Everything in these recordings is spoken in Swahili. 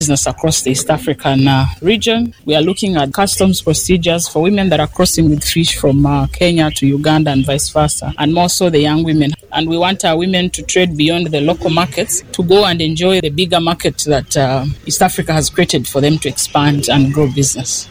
business across the East African uh, region. We are looking at customs procedures for women that are crossing with fish from uh, Kenya to Uganda and vice versa, and more so the young women. And we want our women to trade beyond the local markets to go and enjoy the bigger market that uh, East Africa has created for them to expand and grow business.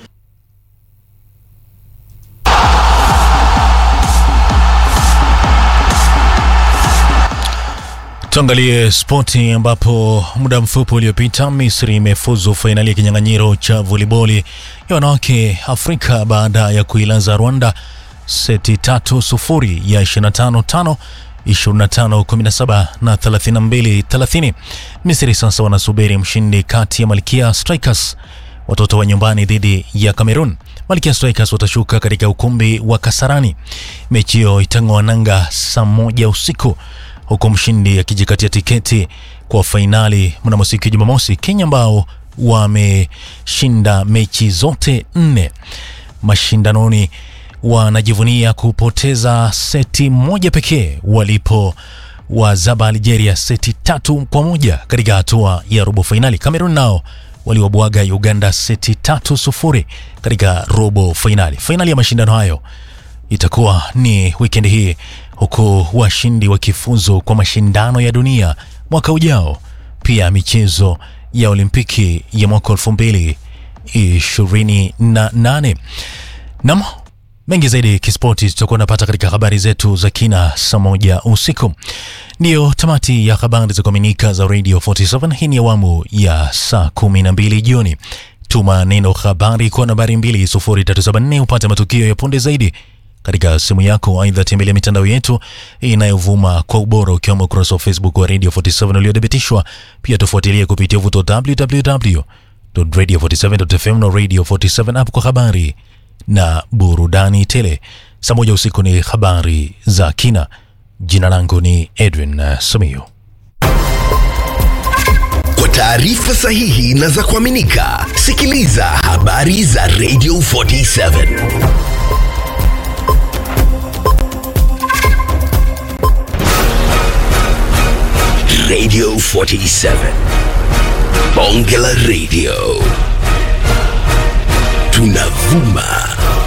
Tuangalie spoti ambapo muda mfupi uliopita Misri imefuzu fainali ya kinyang'anyiro cha voliboli ya wanawake Afrika baada ya kuilaza Rwanda seti tatu sufuri ya 25 tano 25 17 na 32 30. Misri sasa wanasubiri mshindi kati ya Malkia Strikers watoto wa nyumbani dhidi ya Cameroon. Malkia Strikers watashuka katika ukumbi wa Kasarani. Mechi hiyo itang'oa nanga saa moja usiku huku mshindi akijikatia tiketi kwa fainali mnamo siku ya Jumamosi. Kenya ambao wameshinda mechi zote nne mashindanoni wanajivunia kupoteza seti moja pekee walipo wazaba Algeria seti tatu kwa moja katika hatua ya robo fainali. Cameroon nao waliwabwaga Uganda seti tatu sufuri katika robo fainali. Fainali ya mashindano hayo itakuwa ni wikendi hii huku washindi wakifuzu kwa mashindano ya dunia mwaka ujao, pia michezo ya Olimpiki ya mwaka elfu mbili ishirini na nane. Nam mengi zaidi kispoti tutakuwa napata katika habari zetu za kina saa moja usiku. Ndiyo tamati ya habari za kuaminika za Radio 47. Hii ni awamu ya saa kumi na mbili jioni. Tuma neno habari kwa nambari 20374 upate matukio ya punde zaidi katika simu yako. Aidha, tembelea mitandao yetu inayovuma kwa ubora ukiwemo ukurasa wa Facebook wa Radio 47 uliothibitishwa. Pia tufuatilie kupitia vuto www.radio47.fm na Radio 47 app kwa habari na burudani tele. Saa moja usiku ni habari za kina. Jina langu ni Edwin Samiu. Kwa taarifa sahihi na za kuaminika, sikiliza habari za Radio 47. Radio 47. Bonge la Radio. Tunavuma